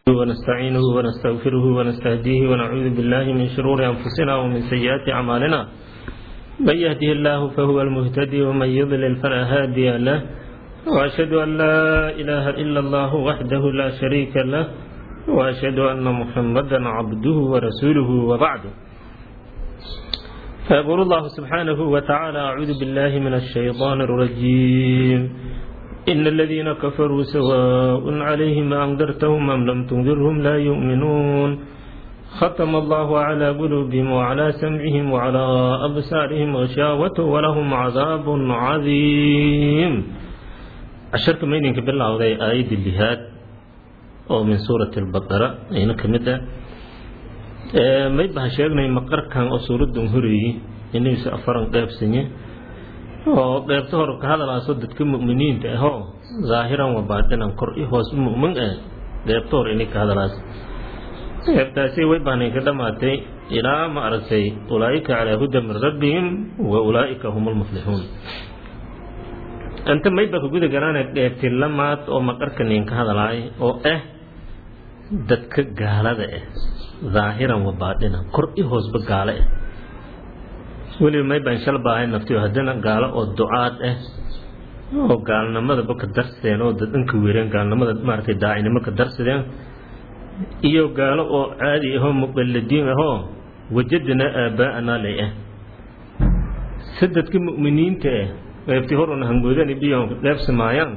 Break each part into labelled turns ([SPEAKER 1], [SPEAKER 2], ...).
[SPEAKER 1] ونستعينه ونستغفره ونستهديه ونعوذ بالله من شرور أنفسنا ومن سيئات أعمالنا من يهده الله فهو المهتدي ومن يضلل فلا هادي له وأشهد أن لا إله إلا الله وحده لا شريك له وأشهد أن محمدا عبده ورسوله وبعد فيقول الله سبحانه وتعالى أعوذ بالله من الشيطان الرجيم إن الذين كفروا سواء عليهم أنذرتهم أم لم تنذرهم لا يؤمنون ختم الله على قلوبهم وعلى سمعهم وعلى أبصارهم غشاوة ولهم عذاب عظيم عشرك مينك بالله وذي آية اللهاد أو من سورة البقرة أين كمدة ما يبقى شيخنا مقر كان أسورة هري إنه سأفرن قيب سنة oo qeybta hor ka hadalaaso dadka mu'miniinta ahoo zaahiran wa baatinan kor i hoos mu'min ah qeybta hor inay ka hadalaas qeybtaasi way baanay ka dhamaatay ilaa ma aragtay ulaa'ika calaa huda min rabbihim wa ulaa'ika hum almuflixuun anta mayba ka guda garaana qeybti lamaad oo maqarkanin ka hadalaay oo ah dadka gaalada ah zaahiran wa baatinan kor i hoosba gaale ah weliba may baan shal baahay naftiyo haddana gaalo oo ducaad ah oo gaalnimadaba ka darsadeen oo dadhanka weereen gaalnimada maaragtay daacinimo ka darsadeen iyo gaalo oo caadi ahoo muqalladiin ahoo wajadana aabaa'anaa lay ah si dadka mu'miniinta ah qeybtii hor una hangoodani biyo dheebsamaayaan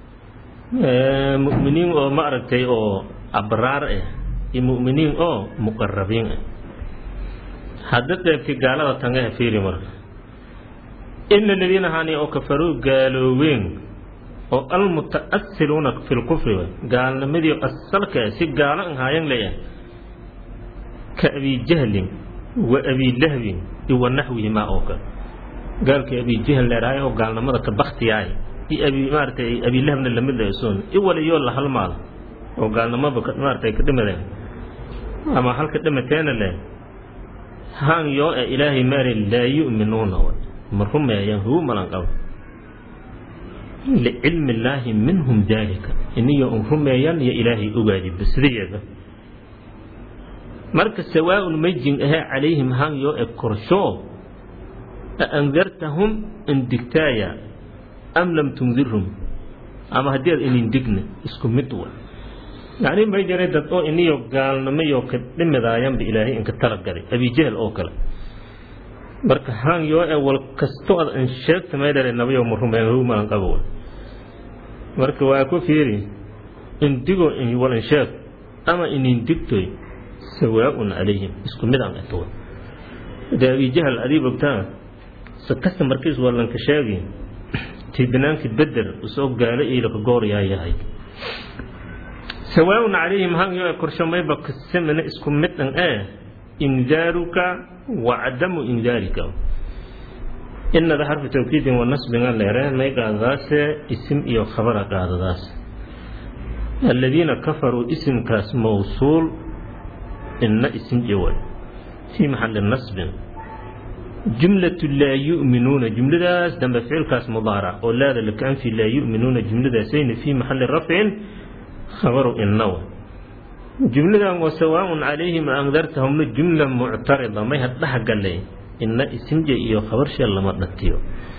[SPEAKER 1] mu'miniin oo maaragtay oo abraar ah iyo mu'miniin oo muqarabiin ah hadda qeybkii gaalada tangaha fiiri marka ina aladiina hani oo kafaruu gaalooween oo almuta'asiluuna fi lkufri gaalnimadii asalka si gaalo an haayan leeyahay ka abi jahlin wa abi lahbin iyo wa naxwihimaa oo kale gaalkii abi jahl leerahay oo gaalnimada ka baktiyaay iyo abi maaratay abi lahabna lamid leesoon i waliyoo la halmaal oo gaalnimaba maaratay ka dhimadeen ama halka dhimateena leh haan yoo e ilaahay maari laa yu'minuuna ma rumeeyaan huu malan qabo licilmi illaahi minhum daalika iniyo un rumeeyaan iyo ilaahay ogaadiba sidayeeda marka sawaaun majin ahee calayhim haan yoo e korshoo a andartahum indigtaaya am lam tundirhum ama haddii aad inindigna isku mid wa yacni may jiray dad oo iniyo gaalnimoyo ka dhimidaayanba ilaahay inka talagalay abijahl oo kale marka haan yoo e wal kasto ad an sheegta maydhare nabayo ma rumeen hu malan qabo marka waa ku fiiri indigo wal in sheeg ama inin digtoy sawaa'un calayhim isku mid aan ato de abijahl adii bogtaa sakasta markiis waa lanka sheegi tibinaanki beder usoo gaalo iilaka gooryaa yahay sawaaun calayhim hangyo korshamayba kasamana isku mid an ee indaaruka wa cadamu indaarika inada xarfu tawkiidin wa nasbinga leere may qaadadaase isim iyo khabara qaadadaas aladiina kafaruu isimkaas mawsuul ina isim jawal fii maxali nasbin jumlatu laa yu'minuuna jumladaas dambe ficilkaas mudaarac oo laada lakaanfi laa yu'minuuna jumladaasayna fii maxali rafcin khabaru inaw jumladan wa sawaaun calayhim andartahumna jumla muctarida may hadhaha galay ina isimja iyo khabarshe lama dhatiyo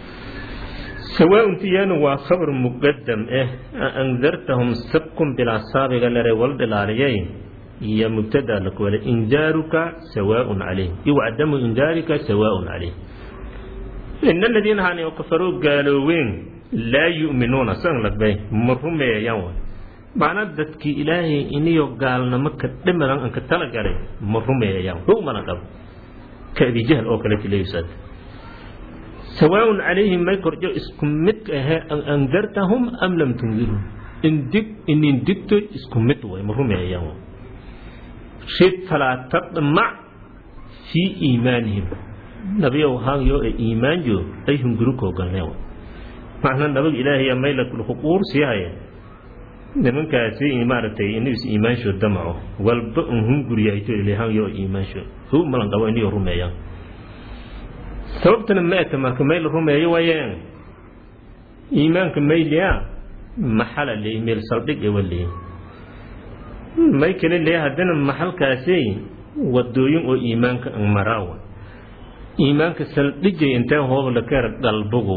[SPEAKER 1] sawaaun tiyana waa khabar muqadam eh andartahum sabkun bilaa saabiga lere wal dhilaaliyay iyo mubtada lakwale indaaruka sawaaun calayhim iyo cadamu indaarika sawaaun calayhim ina aladiina hani oo kafaruu gaalooween laa yu'minuuna san lagbay ma rumeeyayaan macnaa dadkii ilaahay iniyo gaalnimo ka dhimiran an ka talagalay ma rumeeyayaan hu mana qabo ka abijahl oo kale tileysad sawaaun calayhim may korjo isku mid ahee an andartahum am lam tundirhum indig inin digto isku mid way ma rumeeyayaan shid falaa tadmac fii iimaanihim nabiyow haanyo ee iimaanjo ay hungurukoo galnee macnaa nabag ilaahay maylakuquur sii haya nimankaasi maaragtay inis iimaanshood damaco walba un hunguriyahayto ilahanyo iimaanshood hu malan qabo iniyo rumeeyaan sababtana maata marka mayl rumeeyo waayeen iimaanka mayliya maxala leey meel saldhig ewa leey may kale lee haddana maxalkaasey wadooyin oo iimaanka ang maraawa iimaanka saldhijay intee hoob la keer galbugu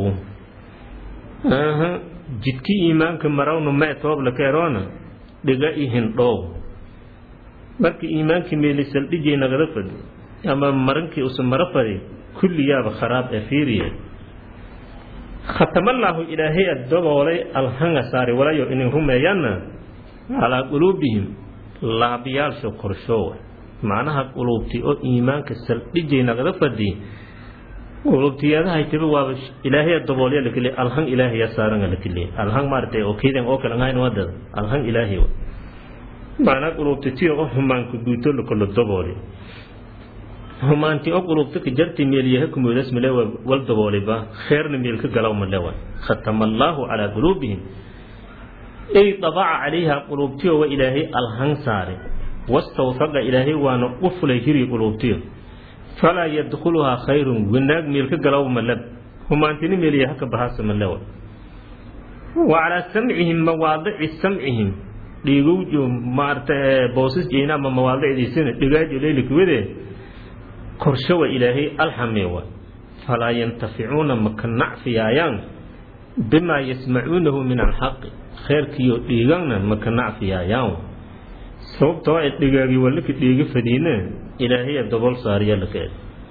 [SPEAKER 1] aha jidkii iimaanka marawna mee toob la keeroona dhiga i hindhoow marka iimaankii meeli saldhijay nagada fadi ama marankii usa mara fadi kulliyaaba kharaab ee fiiriye khatamallaahu ilaahay daboolay alhanga saari walayo inay rumeeyaanna calaa quluubihim laabyaalsho korshoowa macnaha quluubti oo iimaanka saldhijay nagada fadi quluubtiyadahay tiba waaba ilaahay daboolya lakile alhang ilaahaya saaranga lakile alhang maaragtay oo kiidan oo kale ahayn wadada alhang ilaahay wa macnaa quluubti tiyo oo humaanka guuto lakolo dabooli humaanti oo quluubta ka jarti meelyaha kumoodas male wal dabooliba kheerna meel ka galaw malewa khatama allaahu calaa quluubihim ay dabaca calayha quluubtiyo wa ilaahay alhang saare wastawfaqa ilaahay waana u fulay hiri quluubtiyo falaa yadkhuluhaa khayrun wanaag meel ka galaw maleb humaantini meelyaha ka bahaasa malewa wa calaa samcihim mawaadici samcihim dhiigowjo maarta boosas jeena ama mawaadicdiisina dhigaajo leylikuwade korshawa ilaahay alxameewa falaa yantaficuuna maka nacfiyaayaan bimaa yasmacuunahu min alxaqi kheerkiyo dhiiganna maka nacfiyaayaan sababtoo ay dhigaagi walaka dhiiga fadiine ilaahaya dobol saariya lakeed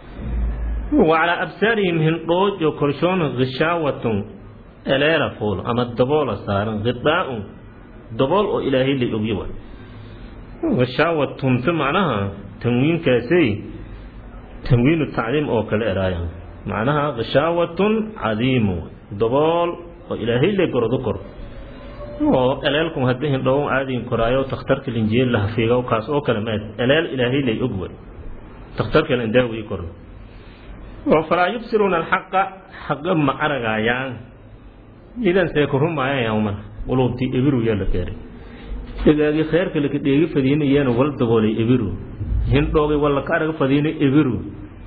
[SPEAKER 1] wa calaa absaarihim hindhoojo korshoona hishaawatun eleela fuul ama daboola saaran hidaaun dabool oo ilaahay la ogyawa hishaawatunta macnaha tanwiinkaasay tanwiinu tacdiim oo kale eraaya macnaha hishaawatun cadiimu dabool oo ilaahay le gorodo kor oo eleelku hadda hindhow caadiin koraayo takhtarka linjiyeel la hafiiga kaas oo kale maad eleel ilaahay lay og way takhtarka la indaawi korno oo falaa yubsiruuna alxaqa xaqa ma aragaayaan idan see ku rumaayayaan mar quluubtii ebiru yaa la keenay dhigaagii kheerka laka dheegi fadiinayeena wal daboolay ebiru hindhoogay walla ka araga fadiinay ebiru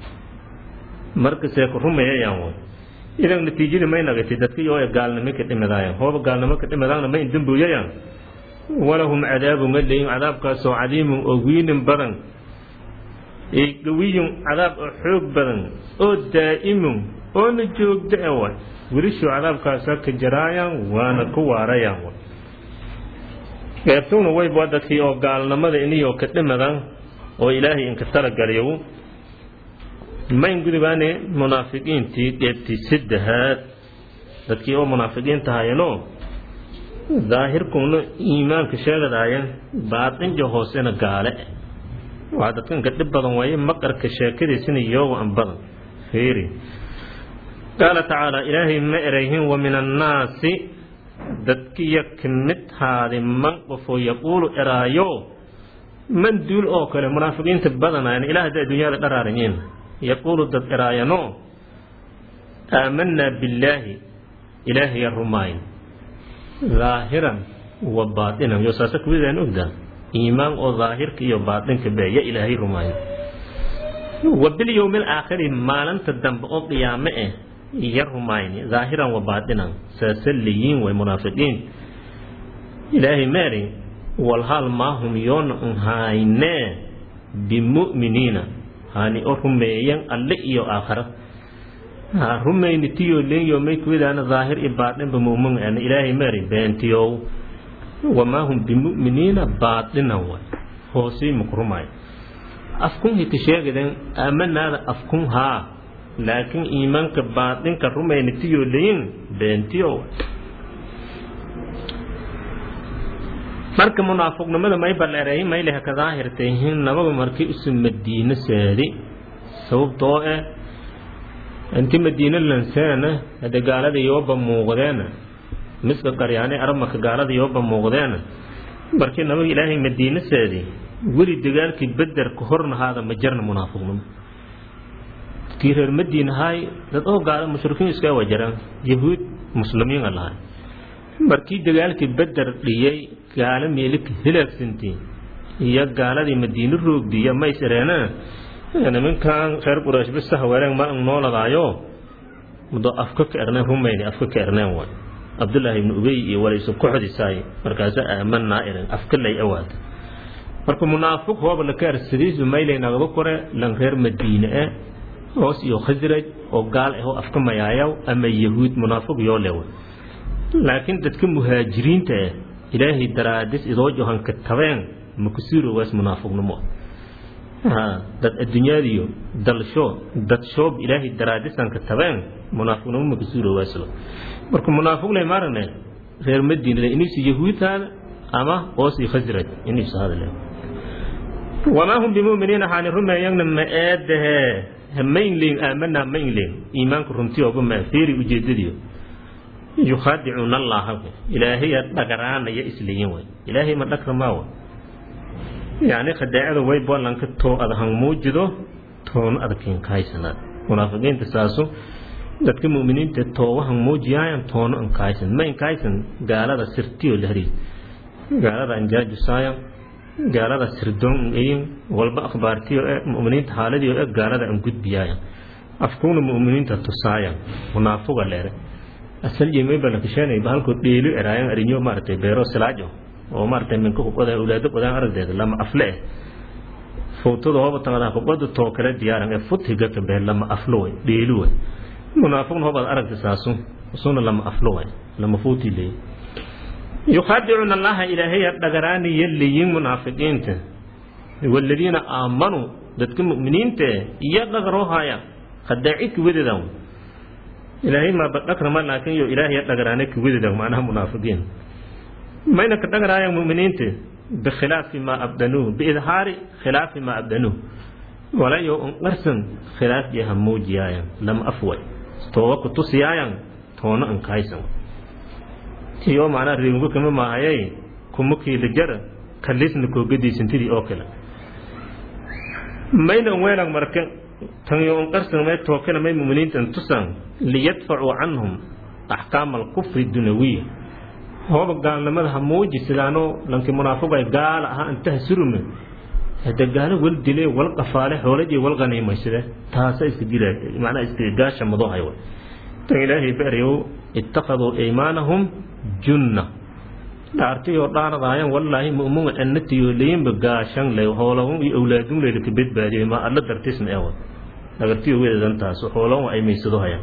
[SPEAKER 1] marka see ku rumayayaan way idan natiijadii may nagatay dadkii oo gaalnimo ka dhimadaayaan hooba gaalnimo ka dhimadaana may dambuuyayaan walahum cadaabun galeyin cadaabkaasoo cadiimun oo wiinin badan gawiyun cadaab oo xoog badan oo daa'imun oona joogda e wa welishuu cadaabkaasa ka jaraayaan waana ku waarayaan wa qeybtowna wayba dadkii oo gaalnimada iniyoo ka dhimadan oo ilaahay inka talagaliyow mayn gudubaane munaafiqiintii qeybtii saddexaad dadkii oo munaafiqiinta hayanoo daahirkuna iimaanka sheegadaaya baatinja hoosena gaale waa dadkanka dhib badan waaye maqarka sheekadiisina iyooga an badan fiiri qaala tacaala ilaahay ma erayhin wa min annaasi dadkiya ka mid haadi man qofoo yaquulu eraayo man duul oo kale munaafiqiinta badanayan ilaah hadda adduunyada dharaarayiin yaquulu dad eraayano aamanaa billaahi ilaahaya rumaayn daahiran wa baatinan yo saasa kuwidaan ogdaa iimaan oo daahirka iyo baatinka be ya ilaahay rumaayo wa bilyowmi alaakhiri maalinta dambe oo qiyaame eh ya rumayni daahiran wa baatinan saasa layiin way munaafiqiin ilaahay meeri walhaal maahum yoona un haynee bimu'miniina hani o rumeeyan alle iyo aakhara ha rumayni tiyo lenyo may kuwidaana daahir i baatinba mu'min ana ilaahay meeri beentiyow wamaa hum bimu'miniina baatinan way hoosii maku rumaayo afkun hita sheegaden aamanaada afkun haa laakiin iimaanka baatinka rumayni tiyo leyin beentiyo marka munaafiqnimada may balleereey mayleha ka daahirtayhin nababa markii isu madiino seedi sababtoo eh inti madiino lanseena hade gaalada yooba muuqdeena miska qaryaane arabmaka gaalada yooba muuqdeena markii nabaga ilaahay madiino seedi weli dagaalkii bederka hornahaada ma jarna munaafiqnimo kii reer madiina haay dad oo gaala mushrikiin iska wajaraan yahuud muslimiina lahay markii dagaalkii beder dhiyey gaalo meelika hilaagsantii iyo gaaladii madiino roogdiya maysareena nimankan reer quraysh bisa haweereen ma nooladaayo mudo afka ka erneen rumayni afka ka erneen waay cabdullaahi ibnu ubey iyo walayso koxdisaay markaasa aamanaa irin afka lay awaada marka munaafiq hooba la kaarsadiisu maylay nagaba kore lan reer madiine eh hoos iyo khasraj oo gaal ah oo afka mayaayaw ama yahuud munaafiq yoo lewa laakiin dadka muhaajiriinta ah ilaahay daraadis idoo johanka tabeen makusiiro waas munaafiqnimo dad adduunyadiyo dalsho dad shoob ilaahay daraadisanka tabeen munaafiqnimo makusiiro waaslo marka munaafiq lay maarane reer madiina inaysu yahuudtaada ama hoos iyo khasraj inaysu hadale wamaa hum bimuminiina haani rumeeyagna ma eedahe maynleyn aamanaa maynleyn iimaanka runtiyooba maa feeri ujeedadiyo yukhaadicuuna allaha ilaahaya dhagaraanaya isleeyin way ilaahay ma dhagra maawa yacni khadaacada way bollanka too adahan muujido toona adakayn kahaysanaad munaafiqiinta saasu dadka mu'miniinta toowahan muujiyaayan toono an kahaysan ma inkahaysan gaalada sirtiyo lahri gaalada anjaajusaayan gaalada sirdoon eyin walba akhbaartiyo e mu'miniinta haaladiyo e gaalada an gudbiyaayan afkuuna mu'miniinta tusaayan munaafuga leere asal yemay bala kisheenay bahalko dheelu eraayan arinyo maaragtay beero silaajo oo maaragtay minka kubada awlaado badan aragdeeda lama afle eh fowtada hooba taqadaa kubada too kale diyaaran ee fut higaka bee lama aflo way dheelu way munaafiqna hoobaad aragta saasu usuna lama aflo way lama fuuti leey yukhaadicuuna allaha ilaahaya dhagaraanaya leeyin munaafiqiinta waladiina aamanuu dadka mu'miniinta iyo dhagaroohaya khadaaci kuwadeedan ilaahay ma badhakrama laakin yo ilaahaya dhagaraane kuwadeedan macnaha munaafiqiin mayna ka dhagaraayaan mu'miniinta bikhilaafi maa abdanuuh biidhaari khilaafi maa abdanuuh walayo unqarsan khilaaf yaha muujiyaayan lama afway tooba ku tusiyaayan toona ankahaysan tiyo macnaa reemugo kama maahayay kuma kiila jara kalisna koogadiisantidii oo kale mayna weelan marka tan yo unqarsan may tookana may muminiintan tusan liyadfacuu canhum axkaama alkufri dunawiya hooba gaalnimada ha muuji sidaanoo lanki munaafiqay gaala ahaa intaha surume hade gaalo wal dile wal qafaale xoolajii wal qaniimaysade taasa iska dila macnaa iska gaasha madohay way tan ilaahay barayow ittakhaduu aymaanahum junna dhaartiyoo dhaaradaayaan wallaahi mu'muga annatiyo leyinba gaashan ley hoolahun iyo awlaadun leyla ka badbaadiyay ma alla dartisna ewa dhagartiyo wedadan taas hoolahun ay maysado hayaan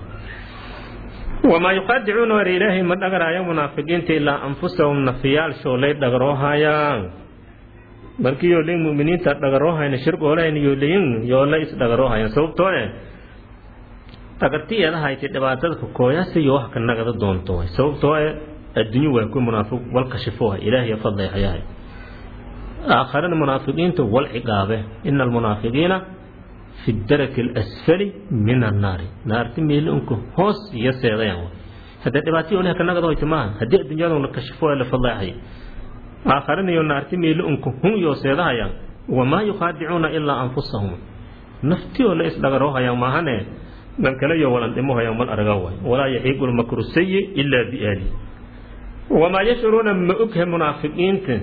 [SPEAKER 1] wamaa yuqaadicuuna war ilaahay ma dhagaraayo munaafiqiinta ilaa anfusahum nafiyaal shoolay dhagaroohayaan markii yoo leyin mu'miniinta dhagaroohayna shirqoolahayn yoo leyin yoola is dhagaroohayan sababtoo eh dhagartiyeeda haytay dhibaatada ka kooyaasa iyo wax ka nagada doonto way sababtoo eh adduunyo waa ku munaafiq wal kashifooha ilaahiya fadlay hayahay aakharana munaafiqiinta wal ciqaabe ina almunaafiqiina fi daraki alasfali min annaari naarti meeli unka hoos iyo seedayan hadda dhibaatay olaha ka nagada hoyta maaha haddii adduunyada la kashifo la fadlayhay aakharana iyo naarti meeli unka hun iyo seedahayaan wamaa yukhaadicuuna ilaa anfusahum naftiyoo la isdhagaroohayaan maahane dan kale iyo walan dhimohayaan mal araga waay walaa yaxiiqu lmakru sayi ilaa biaali wamaa yashcuruuna ma ogha munaafiqiinta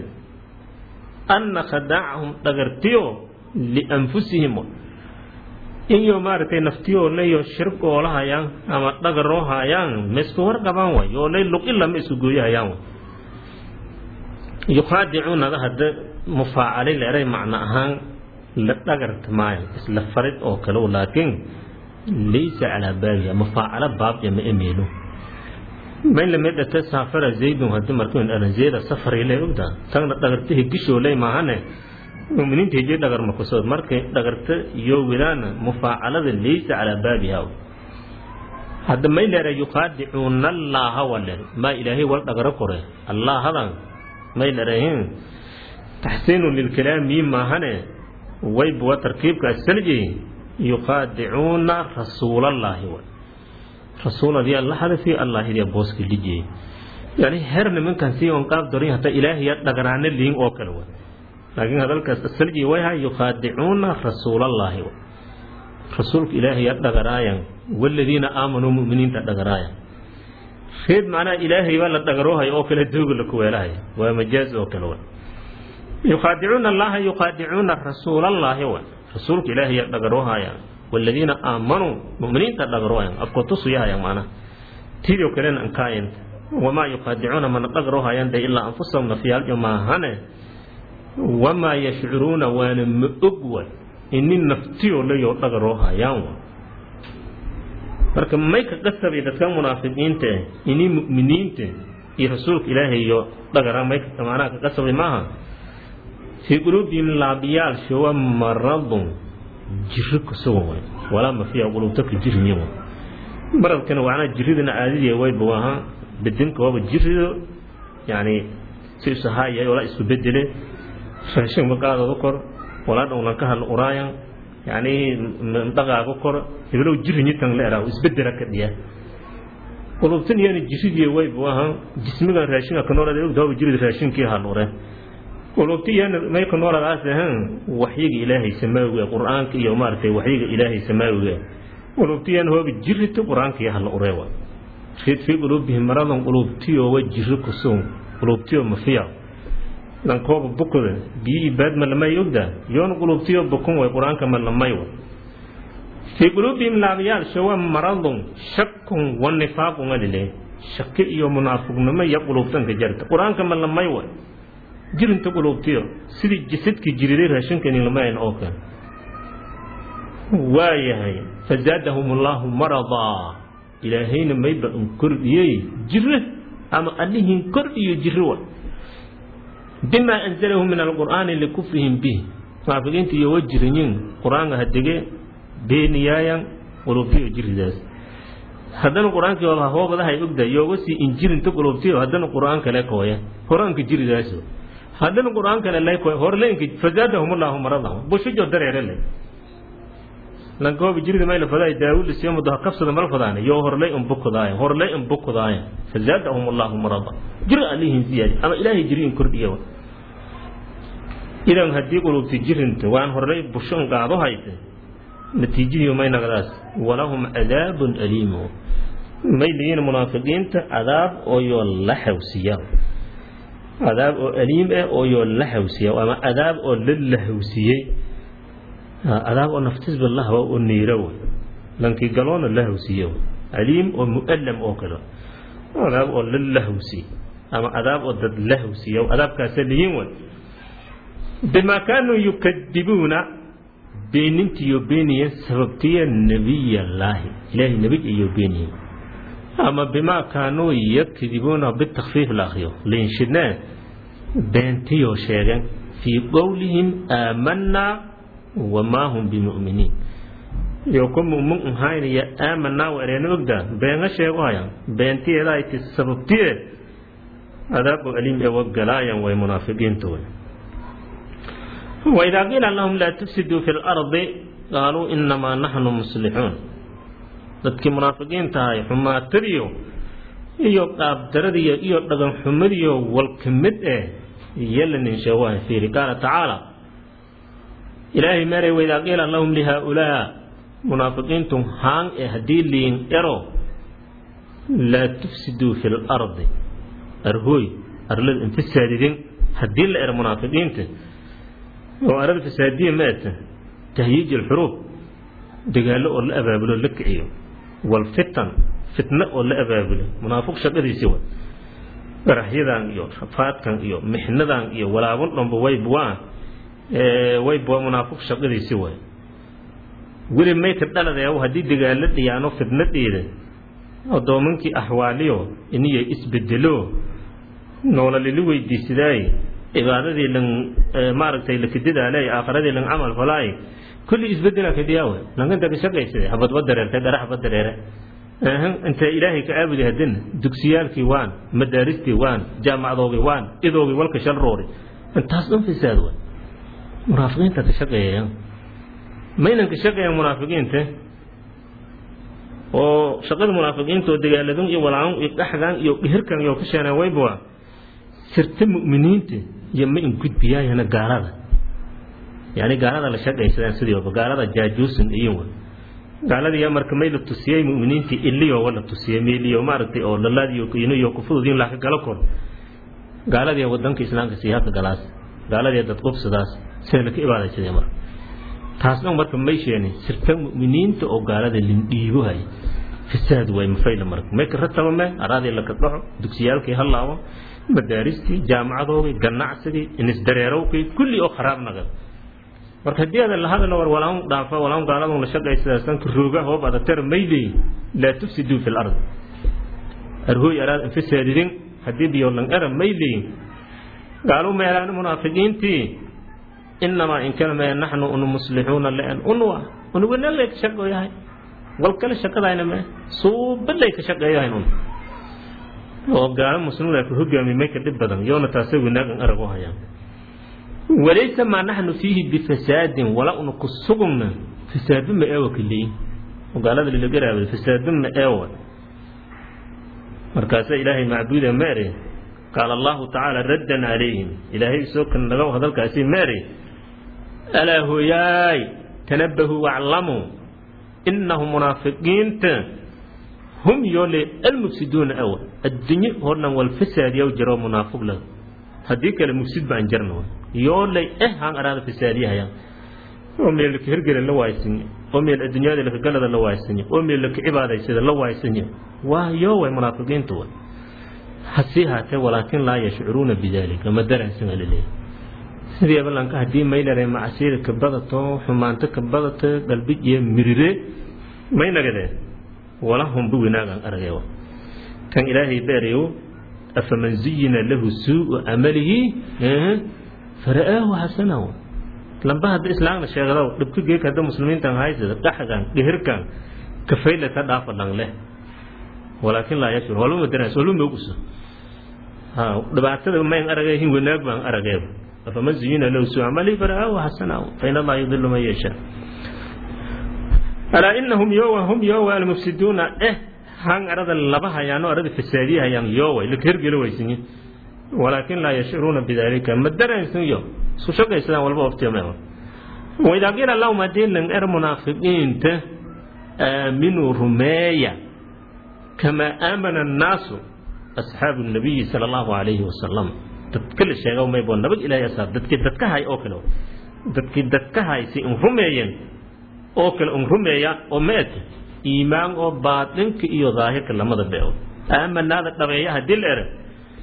[SPEAKER 1] anna khadaacahum dhagartiyo lianfusihim iyo maaragtay naftiyoo leyo shirqoolahayaan ama dhagaroohayaan ma isku warqabaan way oo lay luqila ma isku gooyahayaan way yukhaadicuunada hadda mufaacalay leeray macno ahaan la dhagarta maayo isla farid oo kale laakiin laysa calaa baabiha mufaacalo baabya ma emeelo may lamid dhate saafara zaydun hadii markuu dhalan zayda safari lay ogda tagna dhagarta higisho lay maahane muminiinta hijay dhagar makusood markay dhagarta iyo wilaana mufaacalada laysa calaa baabiha hadda may leera yuqaadicuuna allaaha wale maa ilaahay wal dhagaro kore allaahadan may leerahin taxsiinu lilkalaami maahane waybuwa tarkiibka asalji yuqaadicuuna rasuulallaahi wa rasuuladii alla hadafi allaahidii booska lijiyey yani her nimankan si on qaab dorin hata ilaahiya dhagaraane liin oo kale wa laakiin hadalkaas asalji wayha yuqaadicuuna rasuulallaahi wa rasuulka ilaahiya dhagaraayan waladiina aamanuu muminiinta dhagaraayan reed macnaha ilaahay baa la dhagaroohaya oo kale dooga la kuweelahaya waa majaaz oo kale wa yuqaadicuuna allaha yuqaadicuuna rasuulallaahi wa rasuulka ilaahiya dhagaroohaya waladiina aamanuu muminiinta dhagaroohayan afko tusuyahaya macnaha tidoo kalena ankaayanta wamaa yuqaadicuuna mana dhagaroohayan de ilaa anfusahum nafyaaljo maahane wamaa yashcuruuna waana ma og wa ini naftiyo layoo dhagaroo hayaan wa marka may ka qasabay dadka munaafiqiinta eh ini mu'miniinta iyo rasuulka ilaahay iyo dhagara may macnaha ka qasabay maaha fii quluubihim laabiyaalshawa maradun jiro kusugan way walaa mafiya qulubta ka jiriyin wa maradkana macnaha jiridana caadidii wayba ahaa bedinka waaba jirido yani si isahaaya walaa isku bedele raashin maqaadooda kor walaa dhowlan ka hadla uraayan yani dhaqaaga kor heblow jirinyitan la eraa isbedela ka dhiya qulubtan iyana jiridii waybu ahaa jismigan raashinka ka noolada ogdaaba jirid raashinkii halure qulubti iyana may ka nooladaas ahan waxyiga ilaahay samaawiga qur-aanka iyo maaragtay waxyiga ilaahay samaawiga qulubti iyana hooba jirito qur-aanka iyo hala ureewa fii quluubihim maradan qulubtiyo wa jiri kusun qulubtiyo mafiya dhankooba bukoda biyo ibaad ma lamay ogda yoona qulubtiyo bukun way qur-aanka ma lamay wa fii quluubihim laabayaal shawa maradun shakun wa nifaaqun alile shaki iyo munaafiqnimo iyo qulubtanka jarta qur-aanka ma lamay wa jirinta qulubtiyo sidii jasadkii jiriday raashinkani lamayn oo kale waayahay fazaadahum allaahu maradaa ilaahayna mayba un kordhiyey jire ama allihin kordhiyo jiri wa bima anzalahu min alqur'aani likufrihim bih munaafiqiinta iyo wa jiriyin qur-aanka hadege beeniyaayan qulubtiyo jiridaas haddana qur-aankii waba hoobadahay ogda yooga sii injirinta qulubtiyo haddana qur-aan kale kooya horaanka jiridaaso haddana qur-aan kale lay kooya horleenka fazaadahum allahu maradahu bushijo dareere le lankooba jirida mayla fadaay daawud siyo mudaha kabsada mal fadaane yo horlay un bukudaaye horlay un bukudaaye fazaadahum allahu marada jir alihin ziyaadi ama ilaahay jiri in kordhiya idan haddii qulubti jirinta waan horlay bushon qaado hayte natiijadii may nagadaas walahum cadaabun aliimu may leeyihin munaafiqiinta cadaab ooyoo la xawsiya cadaab oo aliim ah ooyoo la xawsiya ama cadaab oo la lahawsiyey cadaab oo naftisba lahwa oo niira wey lankii galoona la hawsiye aliim oo mu'allam oo kale cadaab oo la lahawsiye ama cadaab oo dad la hawsiya cadaabkaasa lihiin wey bima kaanuu yukadibuuna beenintiyo beeniyeen sababtiya nebiyallaahi ilaahay nebig iyo beeniyeen ama bimaa kaanuu yakdibuuna bitakfiif la akriyo liinshidnee beentiyoo sheegeen fii qowlihim aamanaa wamaa hum bimu'miniin iyo ku mu'min ahaynaya aamanaa wa ereena ogdaa beenga sheego hayaan beentiyeeda ay ti sababtiye adaab oo aliim ee wagalaayan way munaafiqiintu way وإذا قيل لهم لا تفسدوا في الأرض قالوا إنما نحن مصلحون dadkii munaafiqiinta ahay xumaatadiyo iyo qaabdaradiyo iyo dhaqan xumadiyo walka mid eh yala ninshawaha fiiri qaala tacaala ilaahay meeray waidaa qiila lahum lihaa-ulaa munaafiqiintu haan e haddii liin ero laa tufsiduu fi lardi arhooy arlada infasaadidin haddii la ero munaafiqiinta oo arada fasaadiya ma ata tahyiij alxuruub dagaallo oo la abaabulo la kiciyo walfitan fitno oo la abaabulo munaafiq shaqadiisi wa qaraxyadan iyo rafaadkan iyo mixnadan iyo walaabun dhanba waybuwaa waybuwa munaafiq shaqadiisi way weli mayka dhaladeew haddii dagaallo dhiyaano fitnadeeda addoomankii axwaaliyo iniyo isbedelo noololili weydiisadaaye cibaadadii lan maaragtay lakadidaalay aakhiradii lan camal falaay kulli isbedela kadiyaawe lankanta ka shaqaysade habadba dareerte dharaxba dareere inta ilaahay ka caabudi hadina dugsiyaalkii waan madaaristii waan jaamacdoogii waan idoogii walka shal roori intaas dhan fasaad wa munaafiqiinta ka shaqeeyaya maynan ka shaqeeyan munaafiqiinta oo shaqada munaafiqiinta oo dagaaladun iyo walaacan iyo dhaxgan iyo dhihirkan iyo ka sheeneen wayba sirta mu'miniinta iyo ma in gudbiyaayana gaalada yani gaalada la shaqaysadaan sidooba gaalada jaajuusun iyo wa gaalada yaa marka may la tusiyey mu'miniintii iliyo wa la tusiyey meeliyo maaragtay oo lalaadiyo iniyo kufududin laka gala kor gaaladii wadanka islaamka siyaaka galaas gaaladii dad qubsadaas sida laka ibaadaysadee marka taas dhan marka may sheeni sirta mu'miniinta oo gaalada lindhiibohay fasaad way mafayla marka may ka rataba me araadii laka dhaco dugsiyaalkii halaabo madaaristii jaamacadoogii ganacsigii inisdareerowkii kulli oo kharaab nagad marka haddii adan lahadana war walaan dhaafa walaan gaaladun la shaqaysadaasanka rooga hoob adatara maydey laa tufsiduu fi lard arhooy araad infisaadidin haddii biyolan era maydey gaalu meelaani munaafiqiintii inamaa in kalmaya naxnu unu muslixuuna leen unwa unuganalay ka shaqeeyahay wal kale shaqadayna me suubalay ka shaqeeyahayn un oo gaalo muslimin ku hogaami may ka dhib badan yoona taasay wanaagan arag u hayaan walaysa maa naxnu fiihi bifasaadin wala una ku sugna fasaadu ma eewa kaleey oo gaalada lilagaraabay fasaadu ma eewa markaasa ilaahay macbuuda meere qaala allahu tacaala raddan calayhim ilaahay soo kan naga hadalkaasi meere alaa hooyaay tanabahuu waclamuu inahum munaafiqiinta hum yoole almufsiduuna awa addunye oo dhan wal fasaadiyaw jiro munaafiq la haddii kale mufsid baan jarna yoolay eh haan araada fasaadiyahaya oo meel ka hergela la waaysanyo oo meel adduunyada laka galada la waaysanyo oo meel laka cibaadaysada la waaysanyo waa yoo way munaafiqiintu wa hasii haatee walaakin laa yashcuruuna bidalika ma daraansana laleeyahy sidii ballanka haddii maynare macasiida ka badato xumaanto ka badato galbid iyo mirire maynagade wala humba wanaagan aragayo kan ilaahay beerayo afaman zuyina lahu suu'u camalihi fara'aahu xasanahu lamba hadda islaamna sheegado dhibka geeka hadda muslimiintan haysada dhaxgan dhihirkan kafayla ka dhaafa dhan leh walaakin laa yashur waluma daraas waluma uguso ha dhibaatada mayn aragayin wanaag baan arageeba afaman zuyina lahu suu'u camalihi fara'aahu xasanahu fa in allaha yudilu man yashaa alaa inahum yowa hum yowa almufsiduuna eh han arada laba hayaano arada fasaadiya hayaan yowa laka hergelo waysinyi walaakin laa yashcuruuna bidalika ma daraysan yo isku shaqaysadaan walba oftiyame waidaa qiila lahum haddii lan er munaafiqiinta aaminuu rumeeya kamaa aamana annaasu asxaabu nabiyi sala allahu calayhi wasalam dadka la sheega maybo nabad ilaahay asaab dadkii dadka hay oo kale dadkii dadka haysi in rumeeyeen oo kale un rumeeya oo meed iimaan oo baatinka iyo daahirka lamada beo aamanaada dhabeeya haddii la ere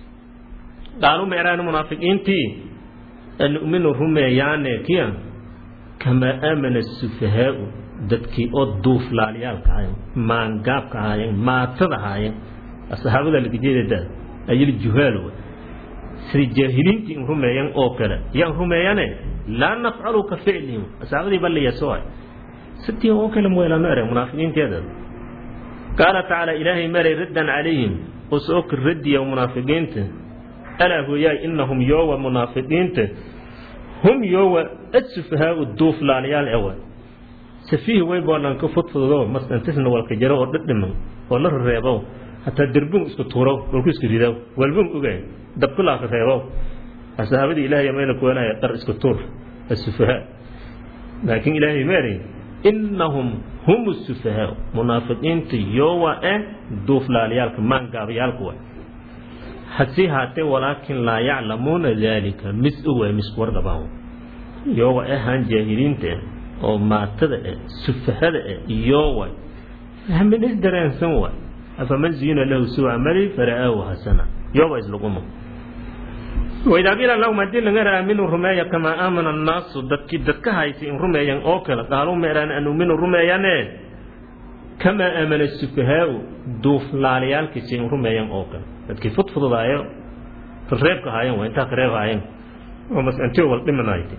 [SPEAKER 1] qaalu meeraan munaafiqiintii nu'minu rumeeyaane kiya kamaa aamana sufahaau dadkii oo duuflaalyaalka ahayen maangaabka ahaayeen maatada ahaayeen asxaabada lagajeedada ayil juhaal sida jaahiliintii in rumeeyan oo kale yaan rumeeyane laa nafcalu ka ficlihim asxaabadii balliyaso sitii oo kale weelano ere munaafiqiinteeda qaala tacaala ilaahay maray raddan calayhim usooka radiya munaafiqiinta alaa hooyaay inahum yoowa munaafiqiinta hum yoowa asufahaau duuflaalayaal ewa safiih way boolan ka fudfudo masantisna walka jaro oo dhadhiman oo la reebo hataa derbun isku tuuro walku isku rido walbun oga dabkulaaka reebo asxaabadii ilaahay mayla kuwanaya dhar isku tuur asufahaa laakiin ilaahay maari inahum hum sufahaa munaafiqiinta yoowa eh duuflaalayaalka maangaabayaalka wa hasii haatee walaakin laa yaclamuuna daalika mis owa misku warqabaan yoowa ahaan jaahiliinta oo maatada eh sufahada eh yoowa fahmin is dareensan wa afaman ziyina lahu suu camali fara'aahu hasana yoowa islaguma waidaa qiila lahum haddii laga raaminu rumeeya kamaa aamana annaasu dadkii dadka haysa in rumeeyan oo kale qaaluu meeraan an uminu rumeeyane kamaa aamana sufahaau duuflaalayaalkiisa in rumeeyan oo kale dadkii fudfududaayo reebka haayeen waa intaa ka reeb haayeen oo masantiyo wal dhimanayte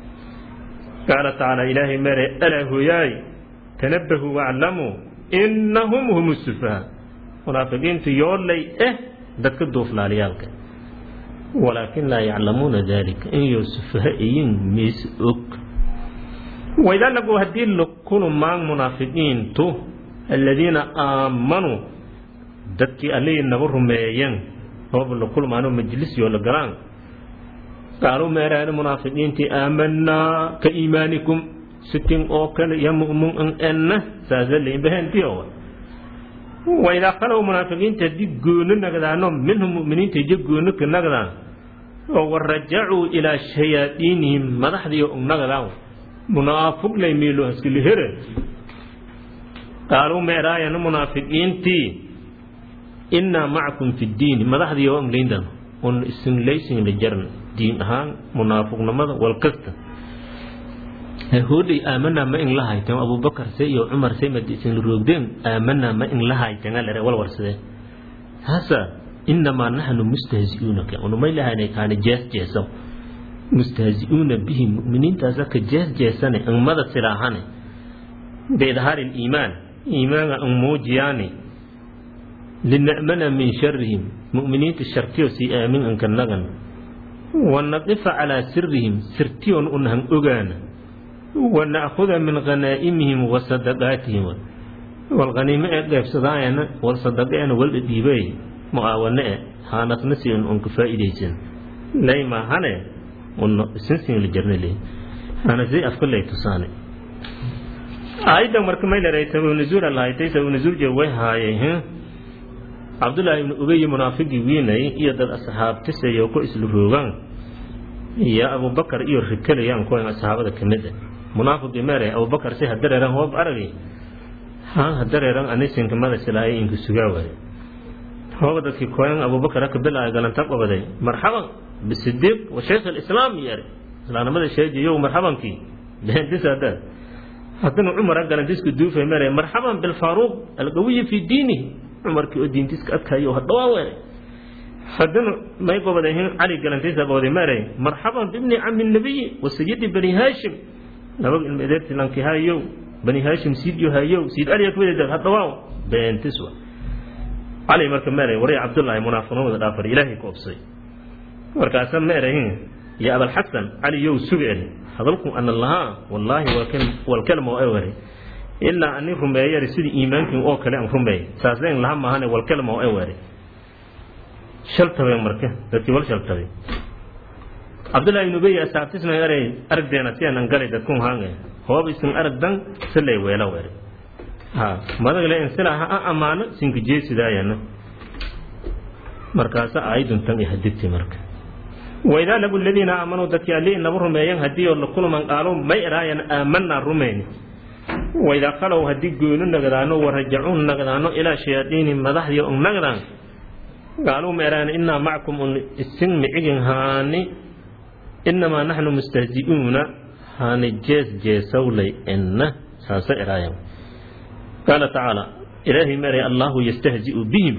[SPEAKER 1] qaala tacaala ilaahay mere alaa hooyaay tanabahuu waclamuu inahum hum sufahaa munaafiqiintu yoolay eh dadka duuflaalayaalka walaakin laa yaclamuuna dalika in yo sufaha iyin miis og waidaa lagu haddii lakunu maan munaafiqiintu aladiina aamanuu dadkii allihii naga rumeeyeen ooba la kulmaano majlis yoo la galaan qaaluu meeraani munaafiqiintii aamanaa ka iimaanikum sitin oo kale iyo mu'min an enna saasa leynbaheentiyowa waidaa khalow munaafiqiinta haddii goono nagdaano minhum mu'miniinta iyo goono ka nagdaan oo warajacuu ilaa shayaadiinihim madaxdii og nagdaan munaafiq lay miilo haskilihere qaaluu meeraayana munaafiqiintii innaa macakum fi ddiini madaxdii oo anglayndan un isinlaysin la jarn diin ahaan munaafiqnimada wal kasta hodhay aamanaa ma in la haytan abubakar se iyo cumar se mad isin roogdeen aamanaa ma in la haytan alare wal warsade hasa inamaa naxnu mustahzi'uunaka unumay lahaynay kaana jees jeesaw mustahzi'uuna bihi mu'miniintaasa ka jees jeesane angmada silaahane biidhaari liimaan iimaanga ang muujiyaani lina'mana min sharihim mu'miniinta shartiyo sii aamin anka nagan wanaqifa calaa sirihim sirtiyon unahan ogaana wana'khuda min khanaa'imihim wa sadaqaatihim walkhaniimo ee dheebsadaayana wal sadaqeena walda dhiibay mu'aawane e haanasna si un unka faa'iidaysan layma hane unno isinsin la jarnale hanasay afka lay tusaane aayaddan marka may leedahay sabab nuzuul lahaytay sabab nuzuul je way haayay cabdullaahi ibnu ubey munaafigii wiinay iyo dad asxaabtisayo ku isla roogaan iyo abubakar iyo rikalayaan kuwan asxaabada ka mid ah munaafiqii meeray abubakar si hadareeran hoob aragay haan hadareeran anisinka madasilaaya inku sugaa waaye hooba dadkii koyan abubakar aka bilaaya galanta qabaday marxaban bisidiiq wa shaykh alislaam yare islaamnimada sheejiyow marxabankii beentisaada haddana cumar galantiska duufay meeray marxaban bilfaaruuq alqawiyi fi diinihi cumarkii oo diintiska adkayo hadhawaa weeray haddana may gobadahin cali galantiisa gobaday meeray marxaban bibni cami nabiyi wa sayidi bani haashim nabag ilma edeerti lanki hayow bani haashim siidyo hayow siid aliya kuwadeeda hadhawaa beentis wa cali marka meeray waray cabdullaahi munaafiqnimada dhaafar ilaahay ku obsay markaasa meerahin ya abalxasan cali yow sugeen hadalku ana lahaa wallaahi walkalma oo ewere ilaa ani rumeeyari sidii iimaankin oo kale aan rumeey saasleen laha maahane walkalma oo ewere shaltabeen marka dadkii wal shaltabay cabdullaahi ibnu ubey asaabtisna eray aragdeena si aanan galay dadkun haange hoob isin aragdan silay weela were ha madagle in sila ha a ammaano sinka jeesidaayana markaasa aayadun tan i hadigtay marka waidaa lagu ladiina aamanuu dadkii alli inaba rumeeyan haddii oo la kulman qaalo may eraayan aamanaa rumeyni waidaa khalow haddii goonu nagdaano warajacuu nagdaano ilaa shayaadiini madaxdii un nagdaan qaaluu ma eraayan innaa macakum un isin micigin haani innamaa naxnu mustahzi'uuna haani jees jeesawlay enna saasa eraayan qaala tacaala ilaahay meeray allaahu yastahzi'u bihim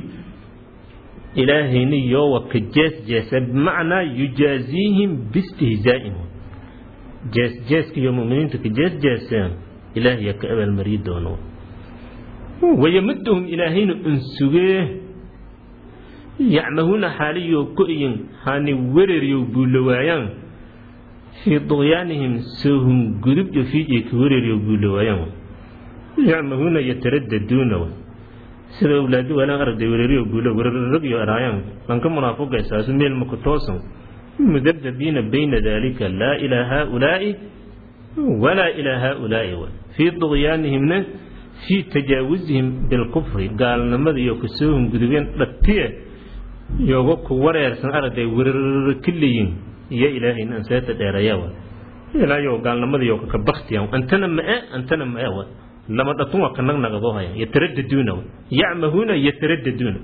[SPEAKER 1] ilaahayni yoowa ka jees jeesa bimacnaa yujaaziihim biistihzaa'ihim jees jeeska iyo mu'miniinta ka jees jeeseen ilaahiya ka abaalmariyi doono wayamuduhum ilaahayna unsugee yacmahuuna xaaliyo ko-yin hani wereryow buulawaayaan fii duqyaanihim soohum gudubyo fiijiy ka wereryow buulawaayaan yacmahuuna yataraddaduuna sida awlaadi walaan aragday wereeriyo guulo weraragyo araayaan lanka munaafiqaysaasu meel maku toosan mudabdabiina bayna dalika laa ilaa haaulaa'i walaa ilaa haaulaa'i fii duqyaanihimna fii tajaawuzihim bilkufri gaalnimada iyo kasoohum gudubeen dhatiye yoga ku wareersan aragday werar ka leeyin iyo ilaahayna anseeta dheerayawa ilaayo gaalnimada iyo kaka baktiyan antana ma'e antana ma'e wa lama dhatun waa ka nagnagado haya yataraddaduuna yacmahuuna yataraddaduuna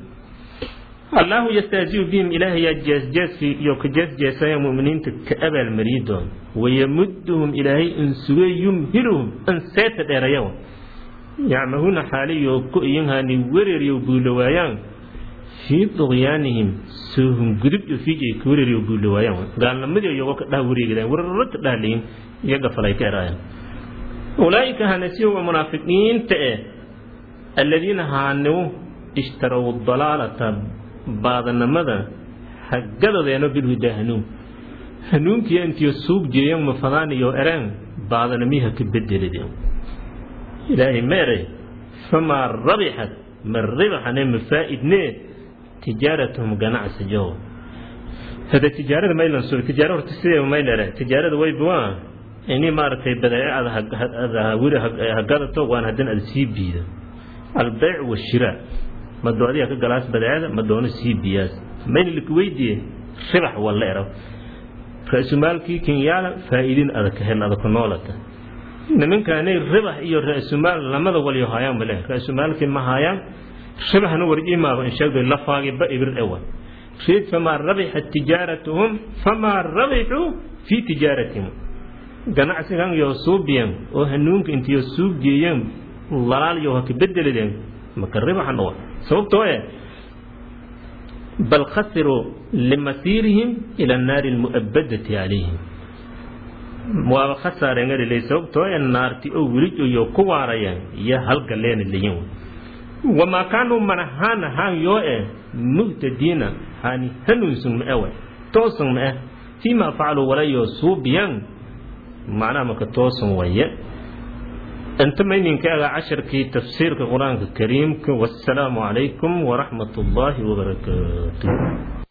[SPEAKER 1] allahu yastahziu bihim ilaahay yaa jeesjeeskii iyo ka jeesjeesaya mu'miniinta ka abaalmariyi doon wayamuduhum ilaahay insuge yumhiluhum anseeta dheerayawa yacmahuuna xaaliyo ku iyinhaani wereryow buulawaayaan fii duqyaanihim soohum gudubyo fiijay ka wereryow buulawaayaan gaalnimadii iyago ka dhah wareegidaan werarata dhahleyin iyaga falay ka eraayan ulaa'ika hanasiyo waa munaafiqiinta eh aladiina haaniw ishtarow dalaalata baadanimada hagadodeeno bilhudaa hanuun hanuunkiya intiyo suug jeeyan mafadaaniyo ereen baadanimiha ka bedelideen ilaahay meeray famaa rabixat ma ribaxane ma faa'idnee tijaaratuhum ganacsijow hada tijaarada maylan soo tijaaro horta sideeba maylere tijaarada waybuwaa ini maaragtay badeecada weli hagadato waan haddana ada sii biida albeyc washiraa mado adiga ka galaas badeecada ma doono sii biyaas mayna laka weydiye ribax walla ero ra-sumaalkii kenyaala faa'iidin adaka hel adaka noolata nimankaanay ribax iyo ra-sumaal lamada walyo haayaan bale ra-sumaalkii ma haayaan ribaxna warjimaaba insheegdo lafaagi ba ibir ewa reed famaa rabixat tijaaratuhum famaa rabixuu fii tijaaratihim ganacsigan yoo suubiyan oo hanuunka intiyo suugeeyeen lalaal yo haka bedeladeen maka ribaxan owa sababtoo eh bal khasiruu limasiirihim ila annaari almu'abadati calayhim waaba khasaarengalilay sababtoo ee naarti oo welijoyo ku waarayaan iyo halgaleena leyin wamaa kaanuu manahaan haan yoo eh muhtadiina hani hanuunsun ma ewe toosan ma eh fiima facaluu walayoo suubiyan macnaha maka toosan waye inta mayninka aga casharkii tafsiirka qur-aanka kariimka wassalaamu calaykum waraxmat ullaahi wabarakaatuh